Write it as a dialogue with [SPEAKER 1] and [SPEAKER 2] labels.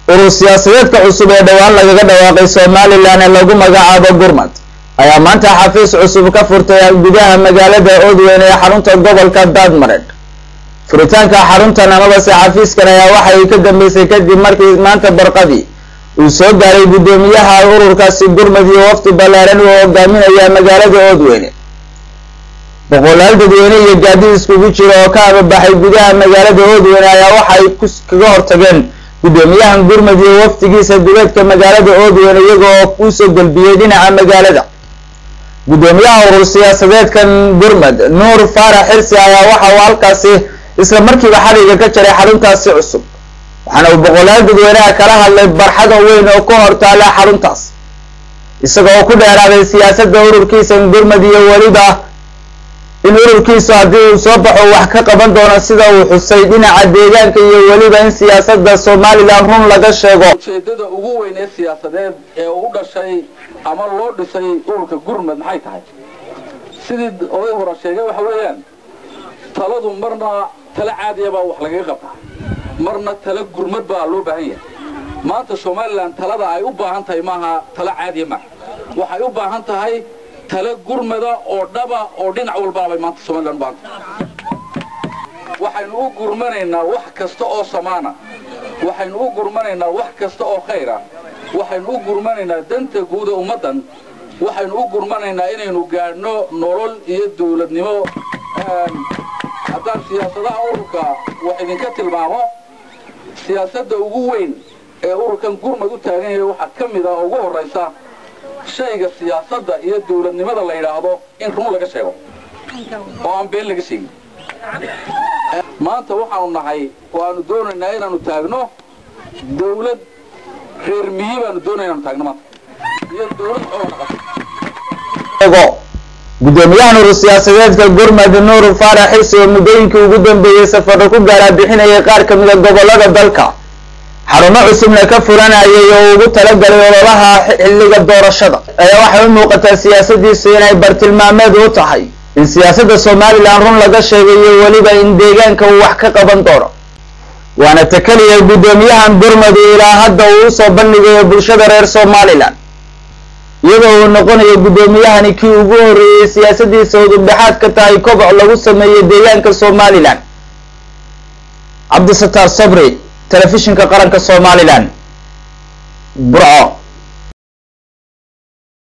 [SPEAKER 1] urur siyaasadeedka cusub ee dhowaan lagaga dhawaaqay somalilan ee lagu magacaabo gurmad ayaa maanta xafiis cusub ka furtay gudaha magaalada oodweyn ee xarunta gobolka daadmareed furitaanka xaruntan amabase xafiiskan ayaa waxay ka dambeysay kadib markii maanta barqadii uu soo gaaray guddoomiyaha ururkaasi gurmad iyo wafdi ballaaran uu hogaaminaya magaalada oodweyne boqolaal dadweyne iyo gaadiid iskugu jira oo ka ababaxay gudaha magaalada oodweyne ayaa waxay kaga hortageen guddoomiyahan gurmad iyo wafdigiisa duleedka magaalada oodweyne iyaga oo kusoo gelbiyey dhinaca magaalada guddoomiyaha urur siyaasadeedkan gurmad nuur faarax xirsi ayaa waxa uu halkaasi isla markiiba xadhiga ka jaray xaruntaasi cusub waxaana uu boqolaal dadweynaha kala hadlay barxada weyn oo ka hortaala xaruntaas isaga oo ku dheeraaday siyaasadda ururkiisa gurmad iyo weliba in ururkiisu haddii uu soo baxo wax ka qaban doono sida uu xusay dhinaca deegaanka iyo weliba in siyaasadda somalilan run laga sheego
[SPEAKER 2] ujeedada ugu weyn ee siyaasadeed ee u dhashay ama loo dhisay ururka gurmad maxay tahay sidii oday hore sheegay waxa weeyaan taladu marna tala caadiya baa wax lagaga qabtaa marna tala gurmad baa loo baahan yahay maanta somalilan talada ay u baahan tahay maaha tala caadiya maaha waxay u baahan tahay tala gurmada oo dhaba oo dhinac walbana bay maanta somalilan u baahan tahay waxaynu u gurmanaynaa wax kasta oo samaana waxaynu u gurmanaynaa wax kasta oo khayra waxaynu u gurmanaynaa danta guuda ummaddan waxaynu u gurmanaynaa inaynu gaadhno nolol iyo dawladnimo haddaan siyaasadaha ururka wax idinka tilmaamo siyaasadda ugu weyn ee ururkan gurmad u taagan yahay waxaa ka mid ah oo ugu horraysa shayga siyaasadda iyo dawladnimada la yidhaahdo in run laga sheego oo aan been laga sheegin maanta waxaanu nahay oo aanu doonaynaa inaanu taagno dawlad reer miyi baanu doonaya inaanu taagno maanta iyo dawlad xoogna qabta
[SPEAKER 1] guddoomiyahan urur siyaasadeedka gurmad nuur faarax xirsi oo muddooyinkii ugu dambeeyey safarro ku gaaraa bixinayay qaar ka mida gobollada dalka xarumo cusubna ka furanayay oo ugu talagalay ololaha xilliga doorashada ayaa waxay u muuqataa siyaasadiisu inay bartilmaameed u tahay in siyaasadda somalilan run laga sheegayo weliba in deegaanka uu wax ka qaban doono waana ta keliya guddoomiyahan gurmad ilaa hadda uu usoo bandhigayo bulshada reer somalilan iyadoo uu noqonayo guddoomiyahani kii ugu horreeyey siyaasadiisa udubdhexaad ka tahay koboc lagu sameeyey deegaanka somalilan cabdisataar sabri telefishinka qaranka somalilan burco